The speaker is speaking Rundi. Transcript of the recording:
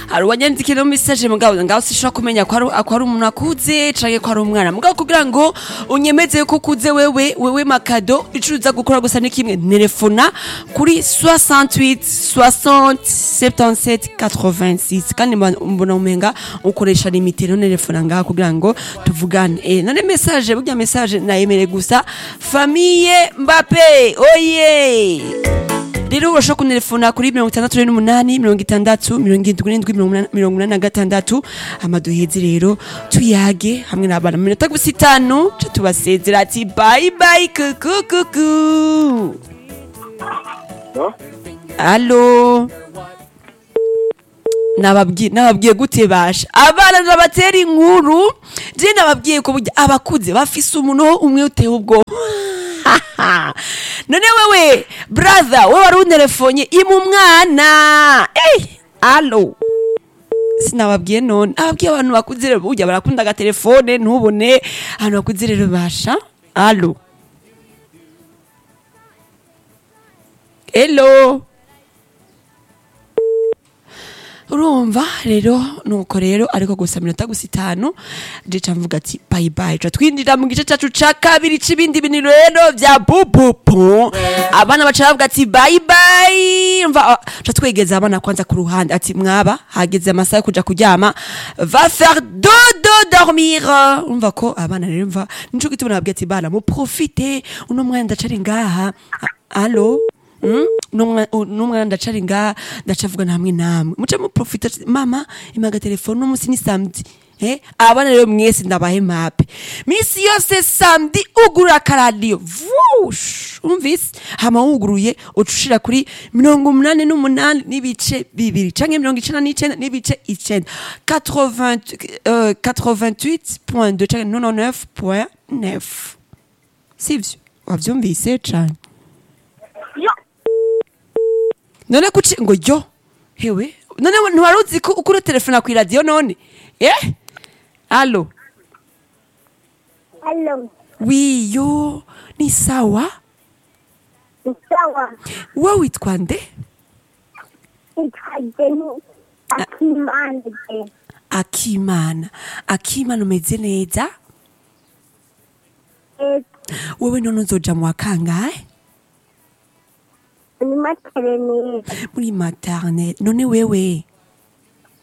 hari uwanyandikira message mugabo ngaho sishobora kumenya ko ari ko ari umuntu akuze canke ko ari umwana mugabo kugira ngo unyemeze ko ukuze wewe wewe makado ico uza gukora gusa ni kimwe telefona kuri 68 60 77 86 kandi mba- mbona umenga ukoresha limite no telefona ngaho kugira ngo tuvugane eh none message burya message nayemere gusa famille Mbappe oye rero urashobora kuntelefona kuri mirongo itandatu n'umunani mirongo itandatu mirongo irindwi n'indwi mirongo inani- mirongo inani na gatandatu amaduhezi rero tuyage hamwe n'abana mu minota gusa itanu ca tubasezera ati bayi bayi kuku kuku alo nababwiye nababwiye gute basha abana nabatera inkuru je nababwiye ko burya abakuze bafise umuntu umwe uteye ubwoba none wewe brother wowe wari unterefonye ima umwana ey alo sinababwiye none ababwiye abantu bakuze rero burya barakunda agatelefone ntubone abantu bakuze rero basha alo hello urumva rero nuko rero ariko gusa minota gusa itanu jeca mvuga ati bye bye ca twinjira mu gice cacu ca kabiri c'ibindi bintu rero vya bubupu abana baca bavuga ati bye bye mva ca twegeza abana kwanza ku ruhande ati mwaba hageze amasaha yo kuja kuryama va faire dodo dormir umva ko abana rero mva nico gituma nababwiye ati bana muprofite uno mwanya ndacari ngaha A- alo Mm? Numwa- u- numwana ndacari nga ndacavugana hamwe namwe muce muprofita mama imaga telefone umunsi ni samedi Eh, abana rero mwese ndabahe mape misi yose samedi ugurura akaradiyo vush umvise hama wuguruye ucushira kuri mirongo umunani n'umunani n'ibice bibiri canke mirongo icenda n'icenda n'ibice icenda 80, euh, 88.2 canke 99.9 sivyo wavyumvise cane none kuci ngo yo hewe none ntiwari uzi ko ukuri telefona ku iradiyo none eh alo Hello, wi yo ni sawa ni sawa. we witwa nde Nitwa Jenny Akimana. akimana akimana umeze neza Eh, wewe none uzoja mu wa kangahe ni maternelle. muri maternelle none wewe